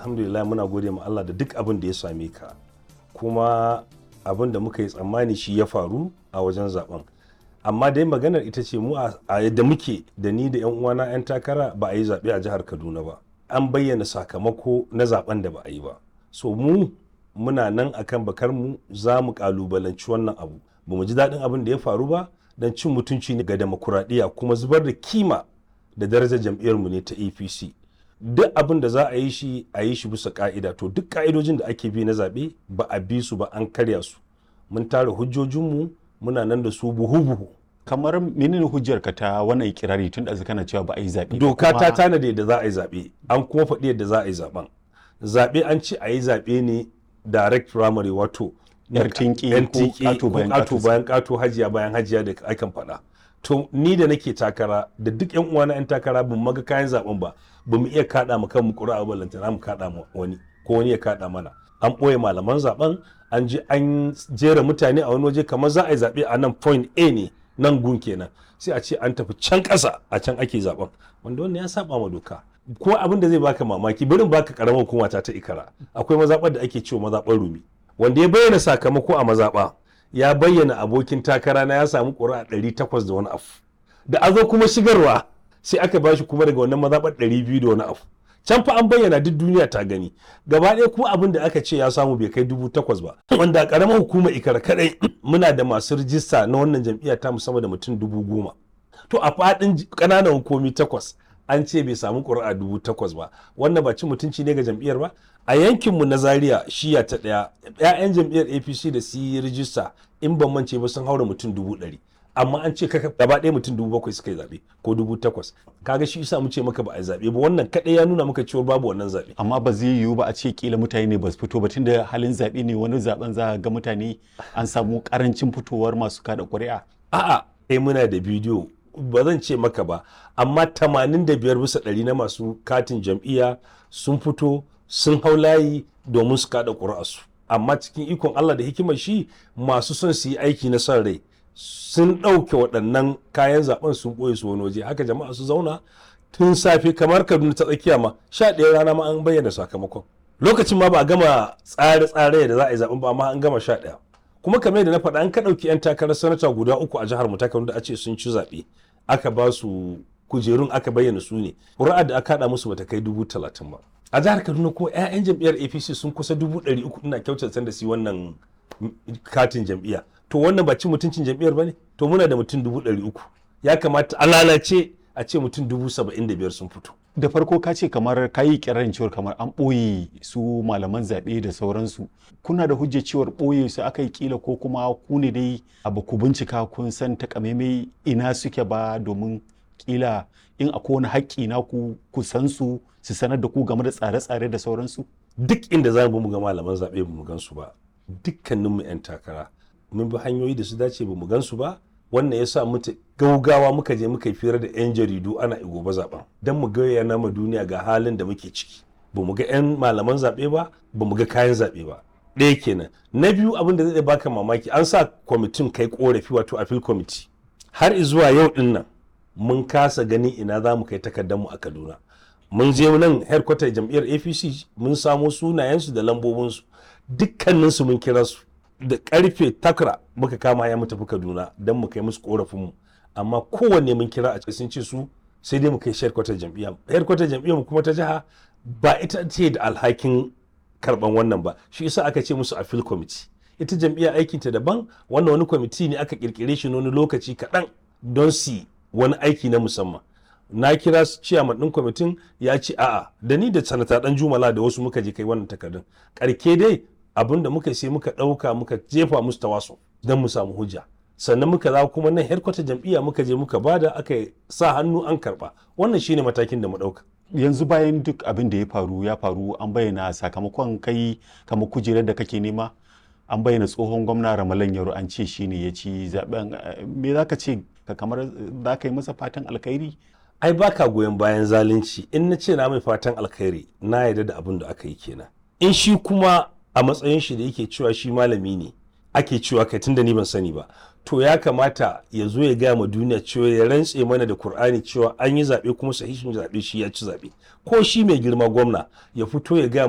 alhamdulillah muna gode ma Allah da duk abin da ya same ka kuma abin da muka yi tsammani shi ya faru a wajen zaben amma dai maganar ita ce mu a yadda muke da ni da 'yan uwana 'yan takara ba a yi zaɓe a jihar kaduna ba an bayyana sakamako na zaben da ba a yi ba so mu muna nan akan bakar mu za mu kalubalanci wannan abu ba mu ji daɗin abin da ya faru ba don cin mutunci ne ga demokuraɗiyya kuma zubar da kima da darajar jam'iyyarmu ne ta apc duk abin da za a yi shi a yi shi bisa ka'ida to duk ka'idojin da ake bi na zaɓe ba a bi su ba an karya su mun tara hujjojinmu muna nan da su buhu-buhu kamar menene hujjar ka ta wannan ikirari tun da kana cewa ba a yi zaɓe doka ta tanade da za a yi zaɓe an kuma faɗi yadda za a yi zaɓen zaɓe an ce a yi zaɓe ne direct primary wato yar tinki ko ƙato bayan ƙato hajiya bayan hajiya da akan faɗa to ni da nake takara da duk yan uwana yan takara bin maga kayan zaben ba ba mu iya kada mu kanmu ƙura'a ba lantana mu kada mu wani ko wani ya kada mana an ɓoye malaman zaben an je an jera mutane a wani waje kamar za a yi zaɓe a nan point A ne nan gun kenan sai a ce an tafi can ƙasa a can ake zaben wanda wannan ya saba ma doka ko abin da zai baka mamaki barin baka karamar hukuma ta ta ikara akwai mazaɓar da ake cewa mazaɓar rumi wanda ya bayyana sakamako a mazaɓa ya bayyana abokin takara na ya samu ƙuri'a ɗari takwas da wani abu da a zo kuma shigarwa sai aka bashi kuma daga wannan mazaɓar ɗari biyu da wani abu can fa an bayyana duk duniya ta gani gaba ɗaya kuma abin da aka ce ya samu bai kai dubu takwas ba wanda a ƙaramar hukumar ikara kaɗai muna da masu rijista na wannan jam'iyya ta musamman da mutum dubu goma to a faɗin ƙananan hukumi takwas an ce bai samu ƙuri'a dubu takwas ba wannan ba cin mutunci ne ga jam'iyyar ba a yankinmu na zaria shiya ta ɗaya 'ya'yan jam'iyyar apc da su yi rijista in ban mance ba sun haura mutum dubu ɗari amma an ce kaka gaba ɗaya mutum dubu bakwai suka yi zaɓe ko dubu takwas kaga shi isa mu ce maka ba a zaɓe ba wannan kaɗai ya nuna maka cewa babu wannan zaɓe amma ba zai yiwu ba a ce kila mutane ne ba su fito ba tunda halin zaɓe ne wani zaɓen za ga mutane an samu ƙarancin fitowar masu kada ƙuri'a a'a kai muna da bidiyo ba zan ce maka ba amma 85 bisa ɗari na masu katin jam'iyya sun fito sun hau layi domin su kada ƙuri'arsu amma cikin ikon Allah da hikimar shi masu son su yi aiki na son rai sun ɗauke waɗannan kayan zaben sun ɓoye su wani waje haka jama'a su zauna tun safe kamar kaduna ta tsakiya ma sha ɗaya rana ma an bayyana sakamakon lokacin ma ba a gama tsare-tsare da za a yi zaben ba amma an gama sha ɗaya kuma kamar yadda na faɗa an ka ɗauki 'yan takarar sanata guda uku a jihar mu ta da a ce sun ci zaɓe aka ba su kujerun aka bayyana su ne ƙuri'ar da aka haɗa musu bata kai dubu talatin ba a jihar kaduna ko 'ya'yan jam'iyyar apc sun kusa dubu ɗari uku ina kyautata da su wannan katin jam'iyya to wannan ba cin mutuncin jam'iyyar ba ne to muna da mutum dubu ɗari uku ya kamata a lalace a ce mutum dubu saba'in da biyar sun fito da farko ka ce kamar ka yi kirarin cewar kamar an ɓoye su malaman zaɓe da sauransu kuna da hujjar cewar ɓoye su aka yi kila ko kuma ku ne dai abu ku bincika kun san takamaimai ina suke ba domin kila in akwai wani haƙƙi na ku ku san su su sanar da ku game da tsare-tsare da sauransu duk inda za mu ga malaman zaɓe ba mu gan su ba dukkaninmu 'yan takara mun bi hanyoyi da su dace ba mu gan su ba wannan ya sa mutu gaugawa muka je muka yi fira da 'yan jaridu ana gobe zaben don mu gaya na ma duniya ga halin da muke ciki ba mu ga 'yan malaman zaɓe ba ba mu ga kayan zaɓe ba ɗaya kenan na biyu abin da zai baka mamaki an sa kwamitin kai korafi wato appeal committee har zuwa yau din nan mun kasa gani ina za mu kai takardar mu a kaduna mun je nan headquarter jam'iyyar apc mun samo sunayensu da lambobinsu dukkaninsu mun kira su da karfe takra muka kama ya mu tafi kaduna don mu kai musu korafinmu amma kowanne mun kira a sun ce su sai dai mu kai headquarter jam'iyya headquarter jam'iyyar mu kuma ta jiha ba ita ce da alhakin karban wannan ba shi yasa aka ce musu appeal committee ita jam'iyyar aikinta daban wannan wani kwamiti ne aka kirkire shi wani lokaci kaɗan don su wani aiki na musamman na kira ciyaman ɗin kwamitin ya ce a'a da ni da sanata ɗan jumala da wasu muka je kai wannan takardun karke dai abin da muka sai muka ɗauka muka jefa musu tawaso don mu samu hujja sannan muka za kuma nan headquarter jam'iyya muka je muka bada aka sa hannu an karba wannan shine matakin da mu ɗauka yanzu bayan duk abin da ya faru ya faru an bayyana sakamakon kai kamar kujerar da kake nema an bayyana tsohon gwamna ramalan yaro an ce shine ya ci zaben me za ka ce ka kamar za ka yi masa fatan alkhairi ai baka goyon bayan zalunci in na ce na mai fatan alkhairi na yarda da abin da aka yi kenan in shi kuma a matsayin shi da yake cewa shi malami ne ake cewa kai tunda ni ban sani ba to ya kamata ya zo ya gaya ma duniya cewa ya rantse mana da Kur'ani cewa an yi zaɓe kuma sahihin zaɓe shi ya ci zaɓe ko shi mai girma gwamna ya fito ya gaya